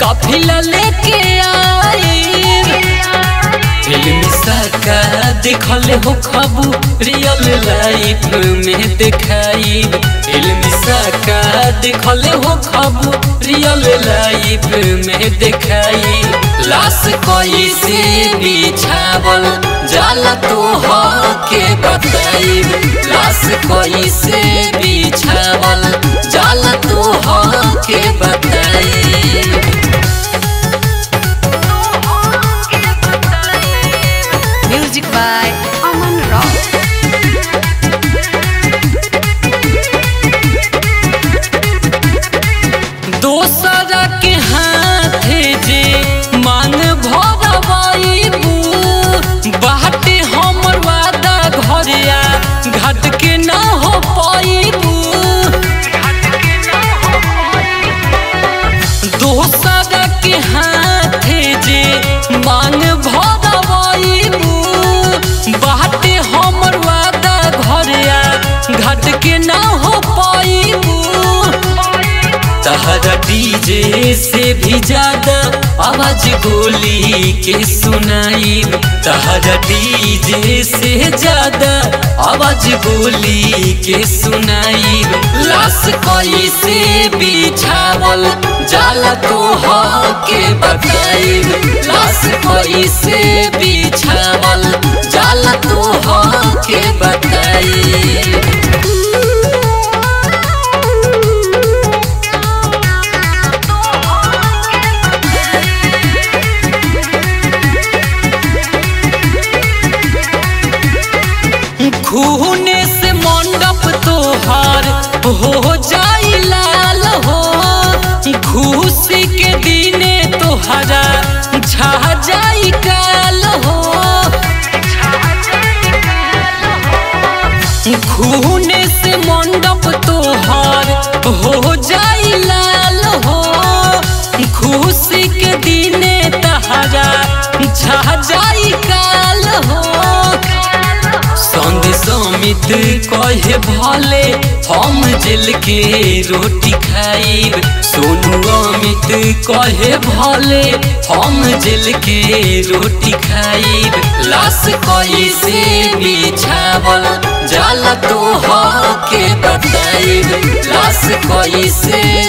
काफिला लेके आईब फिल्म सका देखल हो खबू रियल लाइफ में देखाई फिल्म सका देखल हो खबू रियल लाइफ में देखाई लाश कोई से बिछावल जाला तो हो के बताई लाश कोई से बिछावल जाला तो हो के बताई Music by Aman Rock. दोसरा के हाथे जे मांग भरवाइबू बाटे हमर वादा घरिया घट के ना हो पाइबू दोसरा के हाथे जे मांग भरवाइबू बाटे हमर वादा घरिया घट के ना हो पाइबू तहरा डीजे से भी ज्यादा आवाज गोली के सुनाई तहरा डीजे से ज्यादा आवाज गोली के सुनाई लाश कोई से बिछावल जाला तो हो के बताई लाश कोई से बिछावल जाला तो हो के बताई खूने से मंडप तोहार हो जाई लाल हो खुशी के दिने तोहरा छा जाई काल हो खूने से मंडप तोहार हो जाई लाल हो खुशी के दिने तहरा छा जाई काल हो संग समित कहे भले हम जेल के रोटी खाइब सोनू अमित कहे भले हम जेल के रोटी खाइब लाश कोई से बिछावल जाला तो हो के बताइब लाश कोई से